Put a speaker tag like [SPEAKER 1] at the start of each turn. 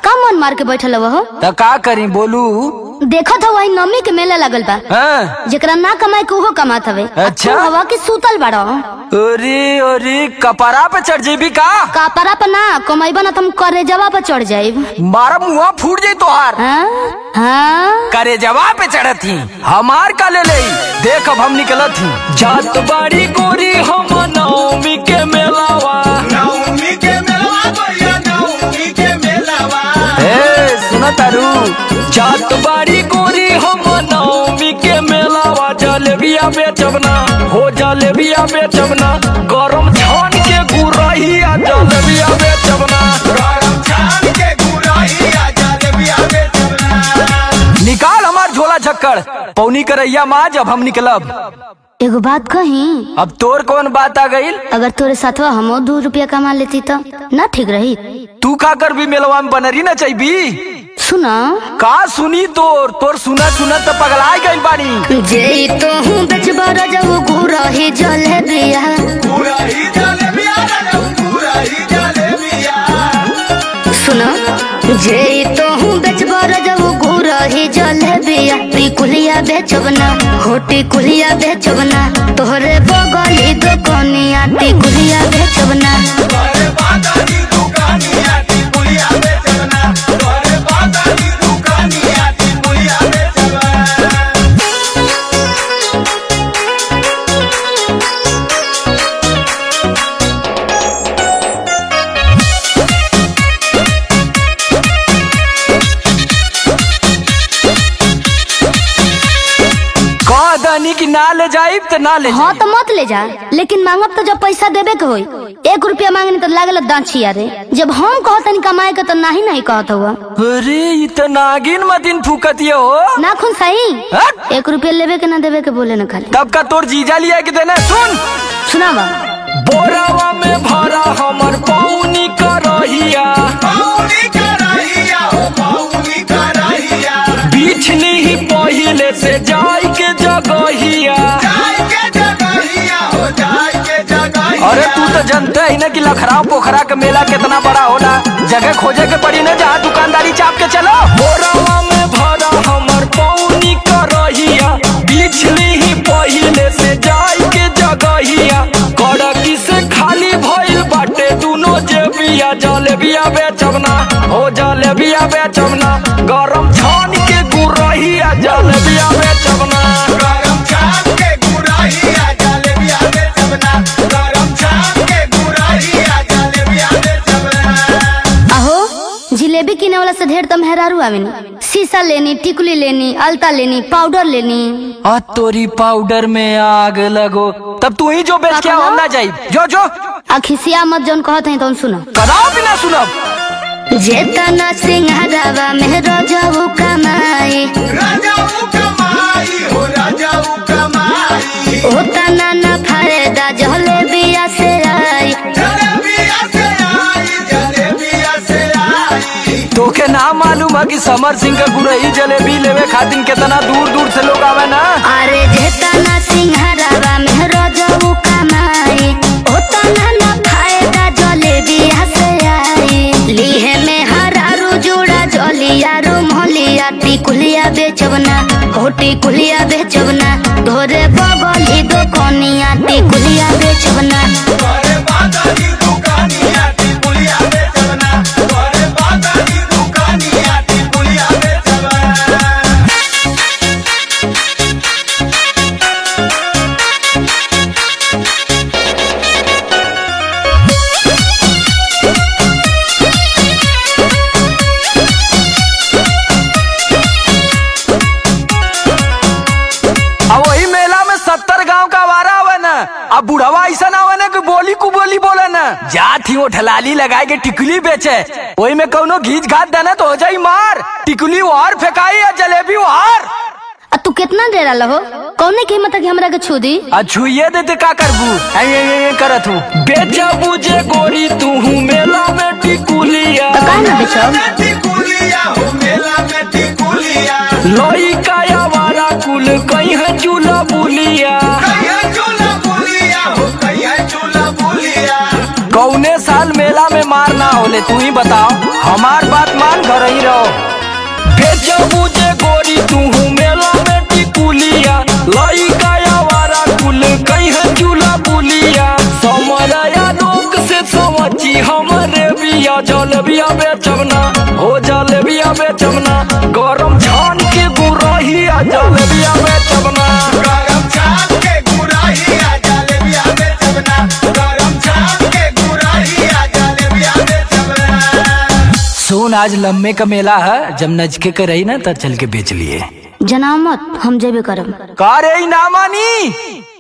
[SPEAKER 1] का मन मार के बैठल हो
[SPEAKER 2] तो का करी बोलू
[SPEAKER 1] देखत हो वही नमी के मेला लगल बा
[SPEAKER 2] हाँ
[SPEAKER 1] जेकरा ना कमाए के उहो कमात हवे
[SPEAKER 2] अच्छा।
[SPEAKER 1] तू हवा के सूतल बाड़ो
[SPEAKER 2] अरे अरे कपड़ा पे चढ़ जेबी का
[SPEAKER 1] कापरा पर ना कमाइबा ना तुम करे जवा पर चढ़ जाइब
[SPEAKER 2] मारा मुआ फूट जाई तोहार
[SPEAKER 1] हाँ हाँ
[SPEAKER 2] करे जवा पे चढ़त ही हमार का ले ले देख अब हम निकलत ही जात बाड़ी गोरी हम नवमी के मेलावा
[SPEAKER 3] नवमी के मेलवा भैया नवमी के मेलवा
[SPEAKER 2] ए सुन तारू जात बाड़ी गोरी हम नवमी के मेलावा जलेबिया बेचबना हो जलेबिया बेचबना गरम छान के गुरहिया जलेबिया बेचबना
[SPEAKER 3] गरम छान के गुराइया जलेबिया बेचना
[SPEAKER 2] निकाल हमार झोला झक्कड़ पौनी करैया माँ जब हम निकलब
[SPEAKER 1] एगो बात कही
[SPEAKER 2] अब तोर कौन बात आ गई
[SPEAKER 1] अगर तोरे साथवा हमो दो रुपया कमा लेती तो ना ठीक रही
[SPEAKER 2] तू का कर भी मेलवा में बनरी न चाहिए
[SPEAKER 1] सुना
[SPEAKER 2] का सुनी तोर तोर सुना सुना तो पगलाई गई बानी
[SPEAKER 1] जे तो हूँ बेचबा रजऊ गुरही जलेबिया
[SPEAKER 3] गुराई जलेबिया रे गुराई जलेबिया
[SPEAKER 1] सुना जे तो हूँ बेचबा रजऊ गुरही जलेबिया टिकुलिया बेचबना हो टिकुलिया बेचबना तोहरे बगली दुकनिया टिकुलिया बेचबना
[SPEAKER 3] तोरे बादानी दुकानिया टिकुलिया बेचना तोरे बादानी दुकानिया टिकुलिया बेचना
[SPEAKER 2] कह दनी कि ना ले जाइब तो ना ले
[SPEAKER 1] हाँ तो मत ले जा लेकिन मांगब तो जब पैसा देबे के होई एक रुपया मांगनी तो लागल दाछिया रे जब हम कहतनी कमाए के तो नहीं नहीं कहत हुआ
[SPEAKER 2] अरे ये तो नागिन मतिन फूकतिया हो
[SPEAKER 1] ना खुन सही
[SPEAKER 2] हट!
[SPEAKER 1] एक रुपया लेबे के ना देबे के बोले ना खाली
[SPEAKER 2] तब का तोर जीजा लिया के देना सुन
[SPEAKER 1] सुनावा
[SPEAKER 2] बोरावा में भरा हमर पौनी करहिया
[SPEAKER 3] पौनी कराइया हो पौनी कराइया
[SPEAKER 2] बिछनी ही पहिले से जाय के जगहिया
[SPEAKER 3] जाय के जगहिया हो जाय के जगहिया
[SPEAKER 2] अरे तू तो जानते ही ना कि लखराव पोखरा के मेला कितना बड़ा होला जगह खोजे के पड़ी ना जहाँ दुकानदारी चाप के चलो बोरावा में भरा हमर पौनी करहिया बिछली ही पहिले से जाय के जगहिया कड़की से खाली भइल बाटे दुनो जेबिया जलेबिया बेचबना हो जलेबिया बेचबना गरम छान के गुरहिया जलेबिया बेचबना
[SPEAKER 3] गरम छाप के गुराइया जलेबिया बेचना गरम छाप के गुराइया जलेबिया बेचना
[SPEAKER 1] अहो जिलेबी किने वाला से ढेर तम हेरारू आवेनी शीशा लेनी टिकुली लेनी अलता लेनी पाउडर लेनी
[SPEAKER 2] आ तोरी पाउडर में आग लगो तब तू ही जो बेच के
[SPEAKER 1] का
[SPEAKER 2] हम ना जाई जो जो
[SPEAKER 1] आ खिसिया मत जौन कहत है तो सुनो
[SPEAKER 2] कदाओ भी ना सुनब
[SPEAKER 1] जेतना सिंहरावा में रजऊ कमाई
[SPEAKER 3] राजाऊ कमाई हो राजाऊ कमाई
[SPEAKER 1] ओतना न फायदा जलेबिया से आई
[SPEAKER 3] जलेबिया से आई जलेबिया से आई
[SPEAKER 2] तोके ना मालूम है कि समर सिंह का गुरही जलेबी लेवे खातिर कितना दूर दूर से लोग आवे ना
[SPEAKER 1] अरे जेतना सिंहरावा में रजऊ कमाई ओतना न फायदा जलेबिया से आई लीहे में हरारू जुड़ा जलिया रो मोहलिया टिकुलिया बेचबना हो टिकुलिया बेचबना धोरे बगली दुकनिया टिकुलिया बेचबना
[SPEAKER 3] तोरे बादानी दुकानिया टिकुलिया बेचना तोरे बादानी दुकानिया टिकुलिया बेचना
[SPEAKER 2] अब वही मेला में सत्तर गांव का वारा आवे ना अब बुढ़वा ऐसा ना आवे ना कि बोली कु बोली बोले ना जात ही वो ठलाली लगाए के टिकुली बेचे वही में कौनो घीच घात देना तो हो जाई मार टिकुली वार फेंकाई या जलेबी वार
[SPEAKER 1] आ तू कितना दे रहा हो कौने की हिम्मत है कि हमरा के छू दी
[SPEAKER 2] आ छुइये देते का करबू ऐ ऐ ऐ ऐ करत हूँ बेचबू जे गोरी तू मेला में टिकुलिया
[SPEAKER 1] तो काहे ना बेचब
[SPEAKER 3] टिकुलिया हो मेला में टिकुलिया
[SPEAKER 2] लोई काया वारा कुल कहीं है चूल्हा बुलिया
[SPEAKER 3] कहिया चूल्हा बुलिया हो कहिया चूल्हा बुलिया
[SPEAKER 2] कौने साल मेला में मार ना होले तू ही बताओ हमार बात मान घर ही रहो बेचबू जे गोरी तू मेला में टिकुलिया लाई गया वारा कुल कहीं चूल्हा बुलिया समरया लोग से समझी हमरे बिया जलबिया बेचबना हो जलबिया बेचबना गरम छान के गुरहिया जलबिया बेचबना
[SPEAKER 3] गरम चाप के गुराहिया जलेबिया में चबना गरम चाप के गुराहिया जलेबिया में चबना
[SPEAKER 2] सुन आज लम्बे का मेला है जब नजके के रही ना तब चल के बेच लिए
[SPEAKER 1] जना मत हम जेबे करब
[SPEAKER 2] का रे ई ना मानी